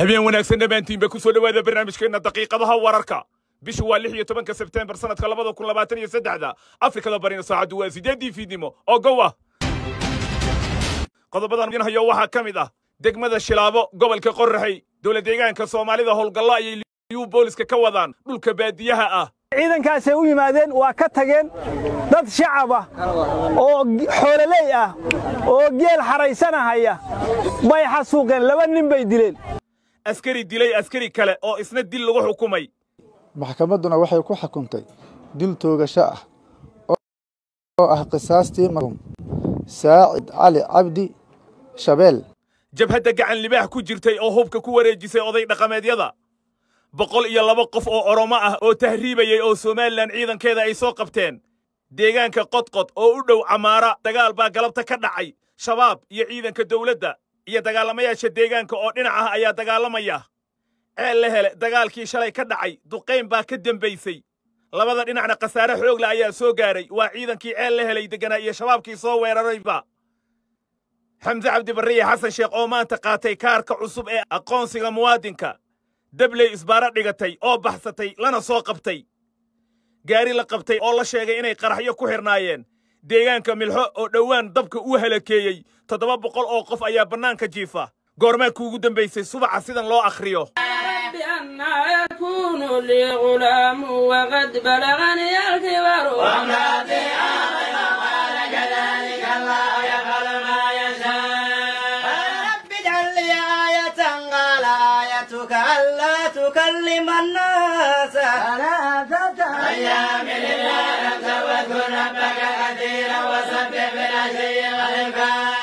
habeen wanaagsan dhammaantiinba ku soo dhowaada barnaamijkeenna daqiiqadaha wararka bishu waa lix iyo tobanka sebteembar sannadka labada kun labaatan iyo saddexda afrikada barina saacaddu waa sideeddii fiidnimo oo gow ah qodobadan idin hayo waxaa ka mid ah degmada shilaabo gobolka qorraxay dowla deegaanka soomaalida howlgallo ayay liyu booliska ka wadaan dhulka baadiyaha ah ciidankaasay u yimaadeen waa ka tageen dad shacab ah oo xoololey ah oo geel xaraysanahaya bay xasuuqeen laba nin bay dileen askari dilay askari kale oo isna dil lagu xukumay maxkamadduna waxay ku xukuntay dil toogasho ah oo ah qisaastii marxuum saacid cali cabdi shabeel jabhadda gacan libaax ku jirtay oo hubka ku wareejisay oday dhaqameedyada boqol iyo laba qof oo oromo ah oo tahriibayay oo somalilan ciidankeeda ay soo qabteen deegaanka qodqod oo u dhow camaara dagaal baa galabta ka dhacay shabaab iyo ciidanka dawladda iyo dagaalamayaasha deegaanka oo dhinac ah ayaa dagaalamaya ceel la hele dagaalkii shalay ka dhacay duqayn baa ka dembaysay labada dhinacna khasaare xoogla ayaa soo gaaray waa ciidankii ceel la helay degganaa iyo shabaabkii soo weerarayba xamse cabdibarriye xasan sheekh oo maanta qaatay kaarka cusub ee aqoonsiga muwaadinka dabley isbaaro dhigatay oo baxsatay lana soo qabtay gaari la qabtay oo la sheegay inay qaraxyo ku xidhnaayeen deegaanka milxo oo dhowaan dabka u halakeeyey toddoba boqol oo qof ayaa bannaanka jiifa goormaa kuugu dambaysay subaxa sidan loo akhriyo أنا يكون لي غلام وقد بلغني الكبر وامرأتي آمن قال كذلك الله يفعل ما يشاء رب اجعل لي آية قال آيتك ألا تكلم الناس ثلاثة أيام لله أنت واذكر ربك كثيرا وسبح بالعشي والإبكار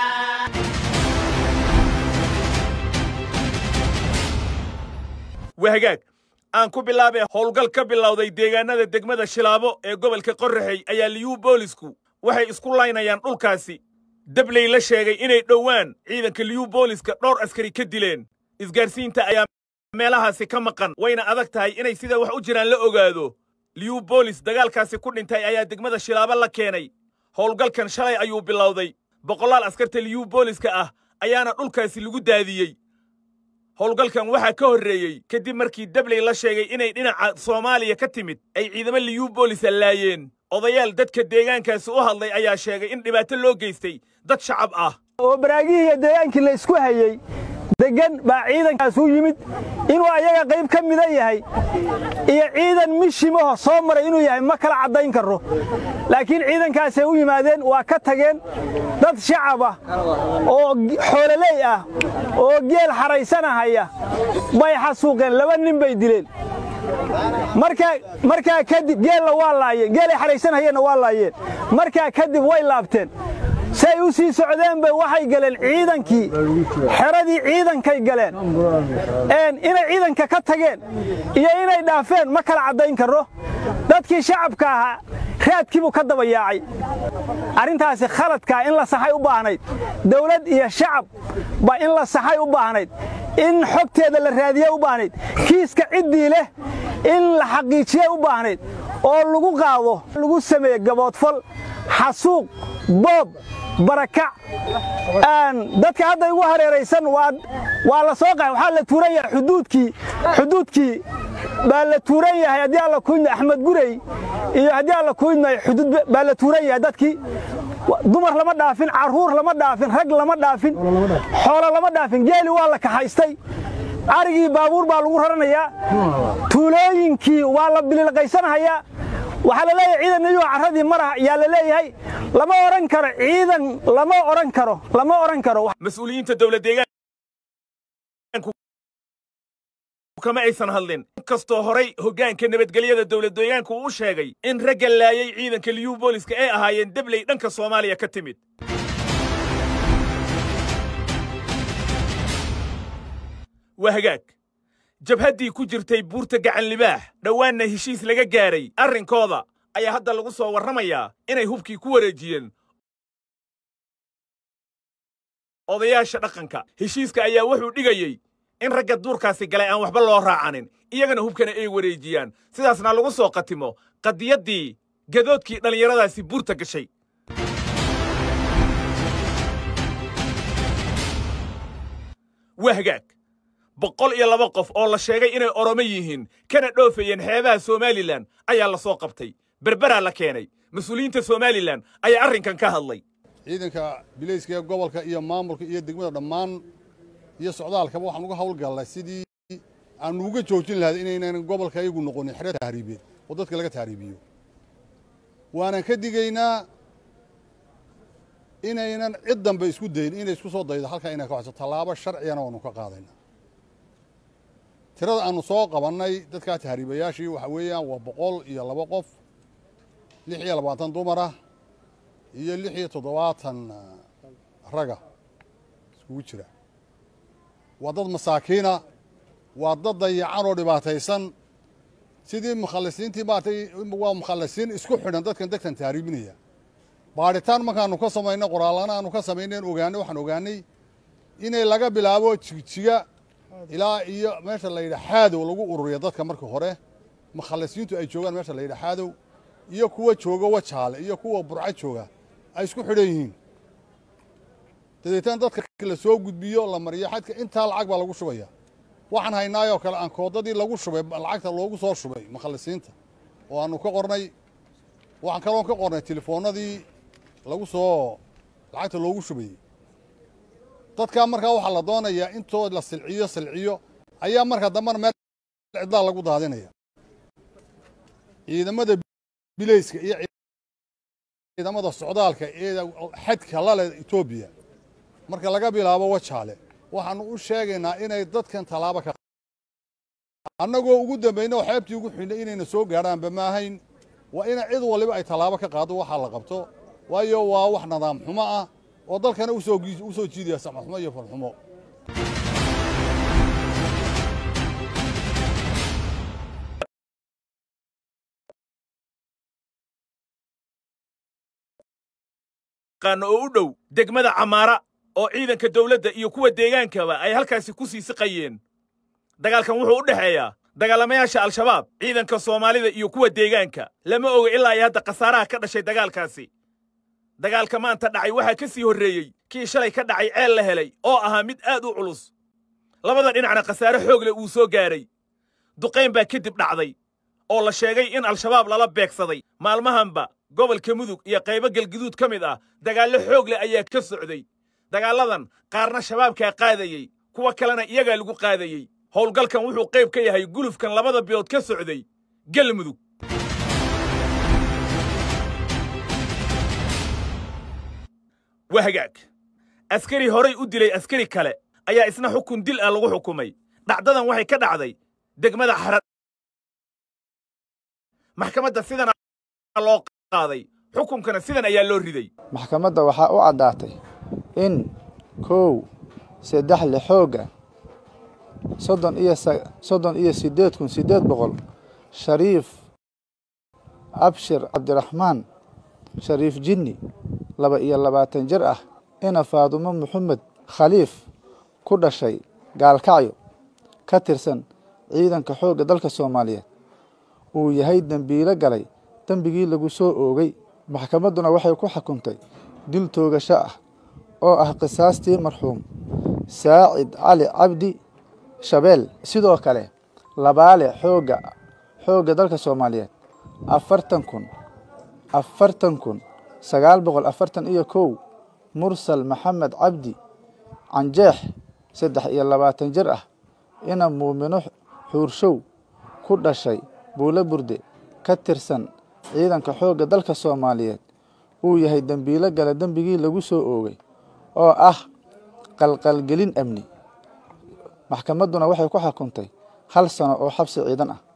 wahagaag aan ku bilaabay howlgal ka bilowday deegaanada degmada shilaabo ee gobolka qorraxey ayaa liyuu boolisku waxay isku laynayaan dhulkaasi dabley la sheegay inay dhowaan ciidanka liyuu booliska dhowr askari ka dileen isgaarsiinta ayaa meelahaasi ka maqan wayna adag tahay inay sida wax u jiraan la ogaado liyuu boolis dagaalkaasi ku dhintay ayaa degmada shilaabo la keenay howlgalkan shalay ayuu bilowday boqolaal askarta liyuu booliska ah ayaana dhulkaasi lagu daadiyey howlgalkan waxaa ka horreeyey kadib markii dabley la sheegay inay dhinaca soomaaliya ka timid ay ciidamo liyuu boolisa laayeen odayaal dadka deegaankaasi u hadlay ayaa sheegay in dhibaato loo geystay dad shacab ah oo baraagihii iyo deegaankii la isku hayey deggan baa ciidankaas u yimid inuu ayaga qayb ka mida yahay iyo ciidan mishimaho soo maray inuu yahay ma kala caddayn karro laakiin ciidankaasay u yimaadeen waa ka tageen dad shacab ah oo xoololey ah oo geel xaraysanahaya bay xasuuqeen laba nin bay dileen markaa kadib geella waa laayeen geelay xaraysanahayeenna waa laayeen markaa kadib way laabteen say u sii socdeenba waxay galeen ciidankii xeradii ciidankay galeen inay ciidanka ka tageen iyo inay dhaafeen ma kala caddayn karro dadkii shacabka ahaa raadkiibuu ka daba yaacay arrintaasi khaladkaa in la saxay u baahnayd dawlad iyo shacab ba in la saxay u baahnayd in xogteeda la raadiye u baahnayd kiiska ciddii leh in la xaqiijiye u baahnayd oo lagu qaado lagu sameeye gaboodfal xasuuq boob barakac dadka hadda igu hareeraysan waa la soo qaxay waxaa la tuuran yahay xuduudkii xuduudkii baa la tuuran yahay haddii alla kuydna axmed gurey iyo haddii alla kuydna xuduud baa la tuuran yahay dadkii dumar lama dhaafin carruur lama dhaafin rag lama dhaafin xoolo lama dhaafin geeli waa la kaxaystay arigii baabuur baa lagu raranayaa tuulooyinkii waa la bililqaysanahayaa waxaa la leeyahay ciidan nayuu carradii maraha yaa la leeyahay lama odhan karo ciidan lama odhan karo lama odhan karo mas-uuliyiinta dowlad deegaanku kama aysan hadlin inkastoo horay hoggaanka nabadgelyada dowlad deegaanku uu sheegay in ragga laayay ciidanka liyuu booliska ay ahaayeen dabley dhanka soomaaliya ka timid waa hagaag jabhaddii ku jirtay buurta gacan libaax dhowaanna heshiis laga gaaray arrinkooda ayaa hadda lagu soo warramayaa inay hubkii ku wareejiyeen odayaasha dhaqanka heshiiska ayaa wuxuu dhigayey in ragga duurkaasi galay aan waxba loo raacanin iyagana hubkana ay wareejiyaan sidaasna lagu soo qatimo qadiyaddii gadoodkii dhallinyaradaasi buurta gashay waa hagaag boqol iyo laba qof oo la sheegay inay oromo yihiin kana dhoofayeen xeebaha somalilan ayaa la soo qabtay berberaa la keenay mas-uuliyiinta somalilan ayaa arrinkan ka hadlay ciidanka bilayska ee gobolka iyo maamulka iyo degmada dhammaan iyo socdaalkaba waxaan uga hawlgallay sidii aanu uga joojin lahayd inaynan gobolka iyagu noqonin xero tahriibeed oo dadka laga tahriibiyo waanan ka digaynaa inaynan cid dambe isku dayin inay isku soo daydo halkaa inay ka waxso tallaabo sharcigana waanu ka qaadayna tirada aanu soo qabannay dadkaa tahriibayaashii waxa weeyaan waa boqol iyo laba qof lix iyo labaatan dumar ah iyo lix iyo toddobaatan raga iskugu jira waa dad masaakiina waa dad dayacan oo dhibaataysan sidii mukhallisiintii maaragtay waa mukhallisiin isku xidhan dadkan degtan tahriibinaya baadhitaan markaanu ka samayno qoraallana aanu ka samayneen ogaanay waxaan ogaanay inay laga bilaabo jigjiga ilaa iyo meesha la yidhaha xaadow lagu ururiya dadka marka hore mukhallisiintu ay joogaan meesha la yidhaha xaadow iyo kuwa jooga wajaale iyo kuwa burco jooga ay isku xidhan yihiin dabeetana dadka la soo gudbiyo la mariyo xadka intaa lacag baa lagu shubaya waxaan haynaayoo kale aan koodadii lagu shubay lacagta loogu soo shubay mukhallisiinta oo aanu ka qornay waxaan kaloon ka qornay telefoonnadii lagu soo lacagta loogu shubayey dadkaa markaa waxaa la doonayaa intoo la silciyo silciyo ayaa markaa dambana meel cidlaa lagu daadinaya ciidamada bilayska iyo ciidamada socdaalka ee xadka lale etoobiya marka laga bilaabo wajaale waxaanu u sheegaynaa inay dadkan tallaabo ka annagoo ugu dambayna oo xeebtii ugu xidhnay inayna soo gaadhaanba maahayn waa ina cid waliba ay tallaabo ka qaado waxaa la qabto waayo waa wax nidaam xumo ah oo dalkana usoo u soo jiidaya samxumo iyo falxumo qaano oo u dhow degmada camaara oo ciidanka dowladda iyo kuwa deegaankaba ay halkaasi ku sii siqayeen dagaalkan wuxuu u dhexeeyaa dagaalamayaasha al-shabaab ciidanka soomaalida iyo kuwa deegaanka lama oga ilaa ay hadda khasaaraha ka dhashay dagaalkaasi dagaalka maanta dhacay waxaa ka sii horreeyey kii shalay ka dhacay ceel la helay oo ahaa mid aad u culus labada dhinacna khasaare xoog leh uu soo gaadhay duqayn baa kadib dhacday oo la sheegay in al-shabaab lala beegsaday maalmahanba gobolka mudug iyo qaybo galguduud ka mid ah dagaallo xoog leh ayaa ka socday dagaalladan qaarna shabaabkaa qaadayey kuwa kalena iyagaa lagu qaadayey howlgalkan wuxuu qayb ka yahay gulufkan labada bilood ka socday galmudug waa hagaag askari horay u dilay askari kale ayaa isna xukun dil ah lagu xukumay dhacdadan waxay ka dhacday degmada xarad maxkamadda sidan loo qaaday xukunkana sidan ayaa loo riday maxkamadda waxaa u caddaatay in kow saddex le xoogga soddon iyo soddon iyo siddeed kun siddeed boqol shariif abshir cabdiraxmaan shariif jinni laba iyo labaatan jir ah ina faadumo maxamed khaliif ku dhashay gaalkacyo ka tirsan ciidanka xoogga dalka soomaaliyeed uu yahay dembiilo galay dembigii lagu soo oogay maxkamadduna waxay ku xukuntay dil toogasho ah oo ah qisaastii marxuum saacid cali cabdi shabeel sidoo kale labaale xoogga xoogga dalka soomaaliyeed afartan kun afartan kun sagaal boqol afartan iyo kow mursal maxamed cabdi canjeex saddex iyo labaatan jir ah ina muumino xuurshow ku dhashay buulo burde ka tirsan ciidanka xoogga dalka soomaaliyeed uu yahay dembiilo gala dembigii lagu soo oogay oo ah qalqalgelin amni maxkamadduna waxay ku xukuntay hal sano oo xabsi ciidan ah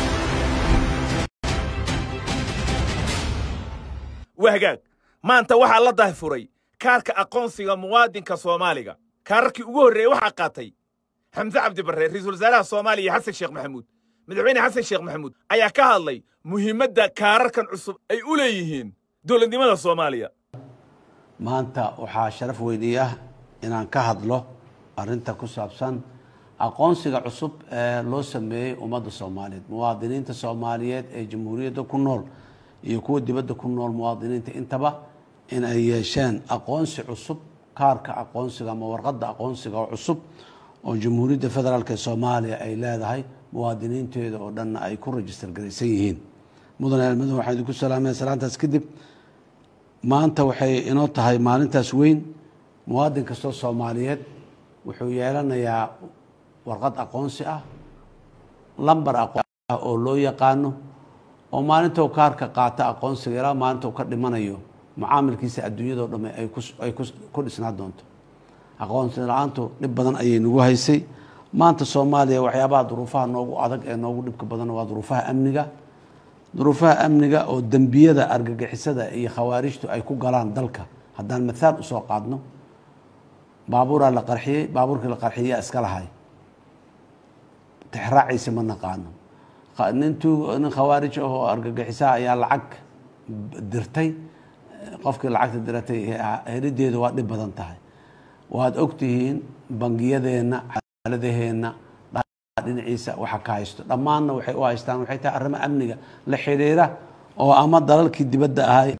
waa hagaag maanta waxaa la dahfuray kaarka aqoonsiga muwaadinka soomaaliga kaararkii ugu horreeyey waxaa qaatay xamse cabdi barre ra-iisul wasaaraha soomaaliya xasan sheekh maxamuud madaxweyne xasan sheekh maxamuud ayaa ka hadlay muhiimadda kaararkan cusub ay u leeyihiin dowladnimada soomaaliya maanta waxaa sharaf weynii ah inaan ka hadlo arrinta ku saabsan aqoonsiga cusub ee loo sameeyey ummadda soomaaliyeed muwaadiniinta soomaaliyeed ee jamhuuriyadda ku nool iyo kuwa dibadda ku nool muwaadiniinta intaba in ay yeesheen aqoonsi cusub kaarka aqoonsiga ama warqadda aqoonsiga oo cusub oo jamhuuriyadda federaalk ee soomaaliya ay leedahay muwaadiniinteeda oo dhanna ay ku rajistar garaysan yihiin mudane almadu waxaan idinku salaamaya salaantaas kadib maanta waxay inoo tahay maalintaas weyn muwaadin kastoo soomaaliyeed wuxuu yeelanayaa warqad aqoonsi ah lambar aqoon ah oo loo yaqaano oo maalinta uu kaarka qaata aqoonsiga ilaa maalinta uu ka dhimanayo mucaamilkiisa adduunyadao dhamme ay kus- ay kus- ku dhisnaa doonto aqoonsi la-aantu dhib badan ayay nagu haysay maanta soomaaliya waxyaabaha duruufaha noogu adag ee noogu dhibka badan waa duruufaha amniga duruufaha amniga oo dembiyada argagixisada iyo khawaarijtu ay ku galaan dalka haddaan mathaal usoo qaadno baabuuraa la qarxiyey baabuurkii la qarxiyaa iska lahay tixraaciisa ma naqaano Qa- nin tuug nin khawaarij ah oo argagixisaha ayaa lacag dirtay qofkii lacagta diratay he- helideedu waa dhib badan tahay waad ogtihiin bangiyadeenna xaaladaheenna dhinaciisa waxa ka haysto dhammaanna waxay u haystaan waxay tahay arrimo amniga la xidhiira oo ama dalalkii dibadda ahay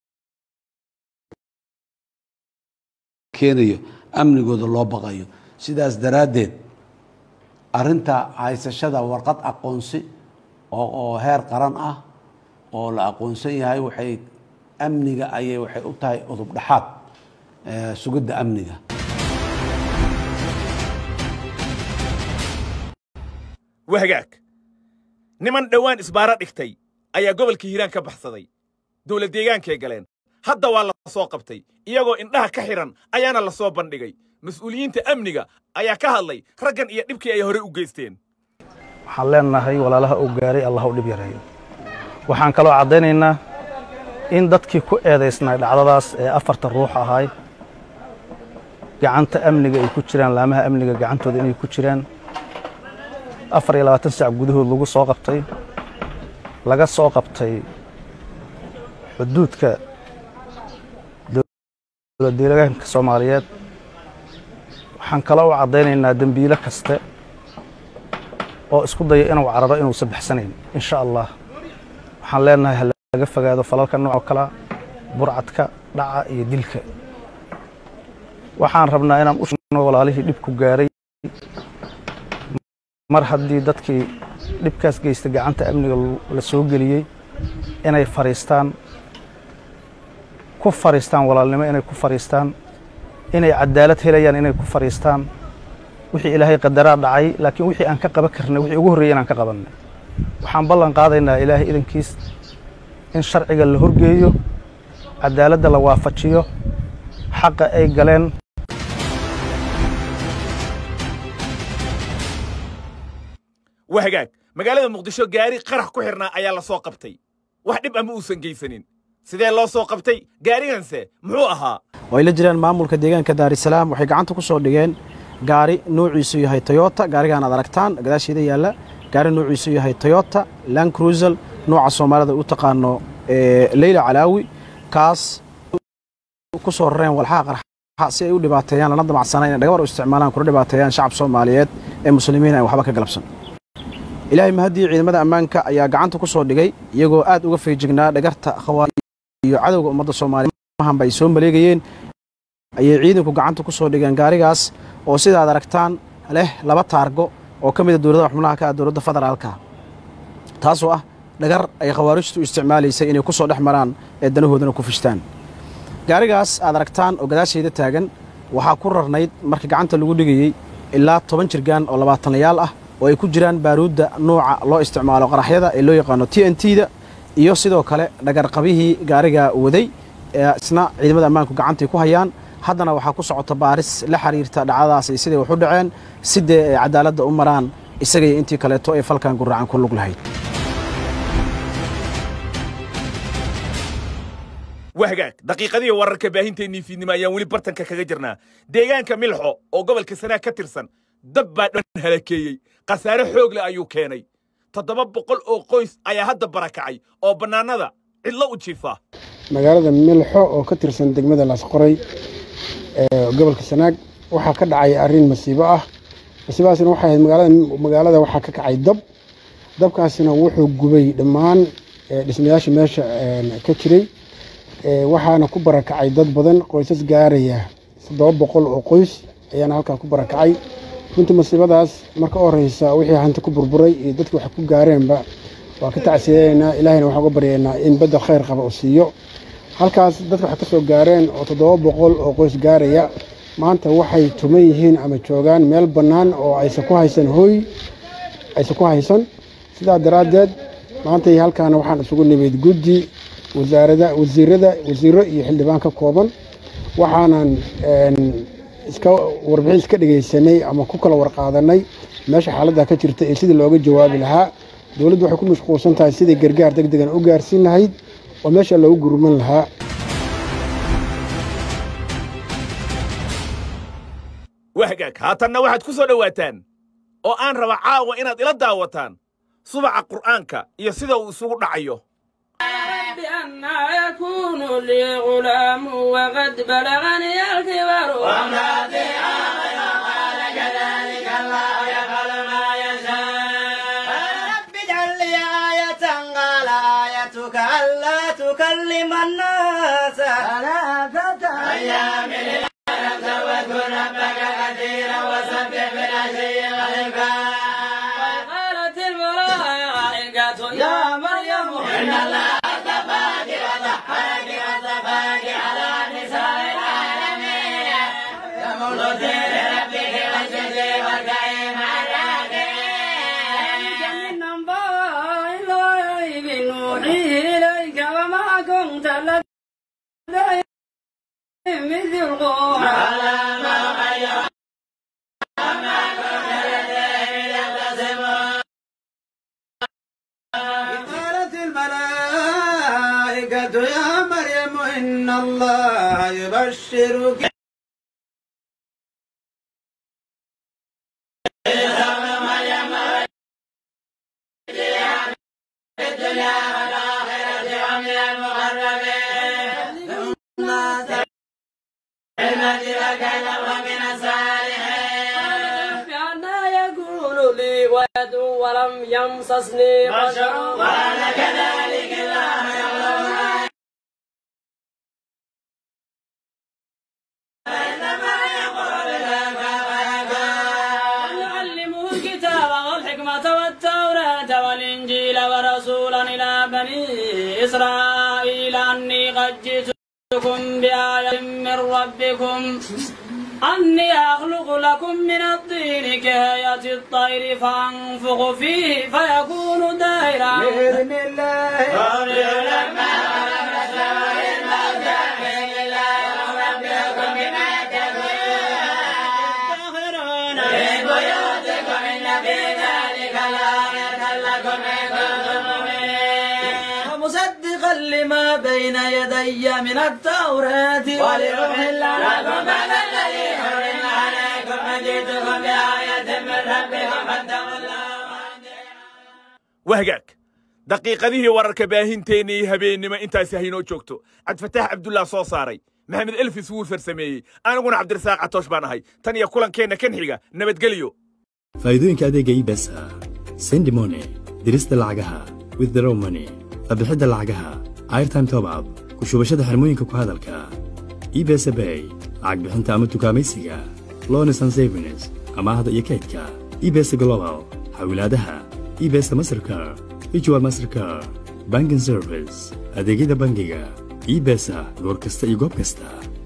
keenayo amnigooda loo baqayo sidaas daraaddeed arrinta haysashada warqad aqoonsi oo oo heer qaran ah oo la aqoonsan yahay waxay amniga ayay waxay u tahay udub dhexaad eh, sugidda amniga wahagaag niman dhowaan isbaaro dhigtay ayaa gobolka hiiraan ka baxsaday dowlad deegaankay galeen hadda waa la soo qabtay iyagoo indhaha ka xidhan ayaana la soo bandhigay mas'uuliyiinta amniga ayaa ka hadlay raggan iyo dhibkii ay horey u geysteen waxaan leenahay walaalaha uu gaaray allah u dhib yareeyo waxaan kaloo caddaynaynaa in dadkii ku eedaysnay dhacdadaas ee afarta ruux ahay gacanta amniga ay ku jiraan laamaha amniga gacantooda inay ku jiraan afar iyo labaatan saac gudahood lagu soo qabtay laga soo qabtay xuduudka dowlad deegaanka soomaaliyeed waxaan kaloo u caddaynaynaa dembiile kaste oo isku daya inuu cararo inuusan baxsanayn insha allah waxaan leenahay ha laga fogaado falalka noocoo kalea burcadka dhaca iyo dilka waxaan rabnaa inaan u sheegno walaalihii dhibku gaaray mar haddii dadkii dhibkaas geysta gacanta amniga la soo geliyey inay fariistaan ku fariistaan walaalnimo inay ku fariistaan inay cadaalad helayaan inay ku fariistaan wixii ilaahay qadaraa dhacay laakiin wixii aan ka qaban karnay wixii ugu horreeyay inaan ka qabannay waxaan ballan qaadaynaa ilaahay idankiis in sharciga la horgeeyo cadaaladda la waafajiyo xaqa ay galeen wahagaag magaalada muqdisho gaari qarax ku xidhnaa ayaa la soo qabtay wax dhib ama uusan geysanin sidee loo soo qabtay gaariganse muxuu ahaa oo ay la jiraan maamulka deegaanka daarisalaam waxay gacanta ku soo dhigeen gaari nuuciisu yahay toyota gaarigaan aad aragtaan gadaasheeda yaalla gaari nuuciisu yahay toyota land cruisel nooca soomaalida u taqaano ee leyla calaawi kaas ku soo rareen walxaha qarxa si ay u dhibaateeyaan lana damacsana inay dhagabar u isticmaalaan kuna dhibaateeyaan shacab soomaaliyeed ee muslimiin aan waxba ka galabsan ilaahay mahadii ciidamada ammaanka ayaa gacanta ku soo dhigay iyagoo aad uga feejignaa dhagarta khawaari iyo cadowga ummadda soomaaliya mahanba ay soo maleegayeen ayay ciidanku gacanta ku soo dhigeen gaarigaas oo sidaad aragtaan leh laba taargo oo ka mida dowladaha xubnaha ka ah dowladda federaalka taasoo ah dhagar ay khawaarijtu isticmaalaysay inay ku soo dhex maraan ee danahoodana ku fishtaan gaarigaas aad aragtaan oo gadaashayda taagan waxaa ku rarnayd marka gacanta lagu dhigayey ilaa toban jirgaan oo labaatanayaal ah oo ay ku jiraan baaruudda nuuca loo isticmaalo qaraxyada ee loo yaqaano t n t da iyo sidoo kale dhagarqabihii gaariga waday ee isna ciidamada ammaanku gacantay ku hayaan haddana waxaa ku socota baaris la xiriirta dhacdadaas iyo siday wax u dhaceen sidee ay cadaaladda u maraan isagaiyo intii kaleeto ee falkan guracan ku lug lahayd wahagaag daqiiqadihii wararka baahinteennii fiidnimo ayaan weli bartanka kaga jirnaa deegaanka milxo oo gobolka sanaag ka tirsan dab baa dhan halakeeyey khasaare xoog leh ayuu keenay toddoba boqol oo qoys ayaa hadda barakacay oo bannaanada cidlo u jiifa magaalada milxo oo ka tirsan degmada laasqoray ee gobolka sanaag waxaa ka dhacay arrin masiibo ah masiibadaasina waxay ahayd magaalada magaalada waxaa ka kacay dab dabkaasina wuxuu gubay dhammaan ee, dhismayaasha meesha een, ka jiray ee, waxaana ku barakacay dad badan qoysas gaaraya toddoba boqol oo qoys ayaana halkaa ku barakacay runtii masiibadaas marka u horeysa wixii hanti ku burburay iyo dadkii wax ku gaareenba waa ka tacsiyadeynaa ilaahayna waxaan uga baryaynaa in bedel khayr qaba uu siiyo halkaas dadka waxay ka soo gaareen oo toddoba boqol oo qoys gaaraya maanta waxay tuman yihiin ama joogaan meel bannaan oo aysan ku haysan hooy aysan ku haysan sidaa daraaddeed maanta halkaana waxaan isugu nimid guddi wasaarada wasiirada wasiiro iyo xildhibaan ka kooban waxaanan iska warbixin iska dhegaysanay ama ku kala warqaadanay meesha xaaladda ka jirta iyo sidii looga jawaabi lahaa dowladdu waxay ku mashquulsan tahay sidai gargaar deg degan u gaarsiin lahayd oo meesha loogu gurman lahaa wahgaag haatanna waxaad ku soo dhowaataan oo aan raba caawa inaad ila daawataan subaca qur'aanka iyo sida uu isugu dhacayo أنا يكون لي غلام وقد بلغني الكبر وامرأتي عاقر قال كذلك الله يفعل ما يشاء رب اجعل لي آية قال آيتك ألا تكلم الناس ثلاثة أيام للعالم واذكر ربك كثيرا وسبح بالعشي والإبكار قالت الملائكة يا مريم إن الله اصطفاك وطهرك واصطفاك على نساء العالمين يقول لربك واسجدي واركعي مع الراكعين من أنباء الغيب نوحيه إليك وما كنت لديهم إذ يلقون على ما غير ما كنت لديهم يختصمون قالت الملائكة يا مريم إن الله يبشرك الدنيا والآخرة ومن المقربين المجد ومن الصالحين بأن يكون لي ولد ولم يمسسني بشر وأنا كذلك الله يعلم ما إنما يقول لك ويكون يعلمه الكتاب والحكمة والتوراة والإنجيل ورسولا إلى بني إسرائيل أني قد جئتكم بآية من ربكم أني أخلق لكم من الطين كهيئة الطير فأنفخ فيه فيكون دائرا بإذن الله قول لما خلق السماء الموتى بإذن الله ونبئكم بما تكونون في بيوتكم إن في ذلك لآية لكم إن كنتم مؤمنين ومصدقا لما بين يدي من التوراة ولأحل لكم بعد الذي حرم عليكم وجئتكم بآية من ربكم فاتقوا الله wahgaag daqiiqadihii wararka baahinteena iyo habeennimo intaasi haynoo joogto cabdifataax cabdullah soo saaray maxamed elfis wuu farsameeyey aniguna cabdirasaaq catoosh baan ahay tan iyo kulankeenna kan xiga nabadgelyo faa'iidooyinka adeegga ibs ah sendi money dirista lacagaha withdraw money qabixidda lacagaha airtime top up ku shubashada xirmooyinka ku hadalka ibs bay lacag bixinta ama tukaamaysiga loans and savings amaahda iyo kaydka ibs global xawilaadaha ibs mastercar ijwa mastercar banking service adeegyada bangiga ibesa goor kasta iyo goob kasta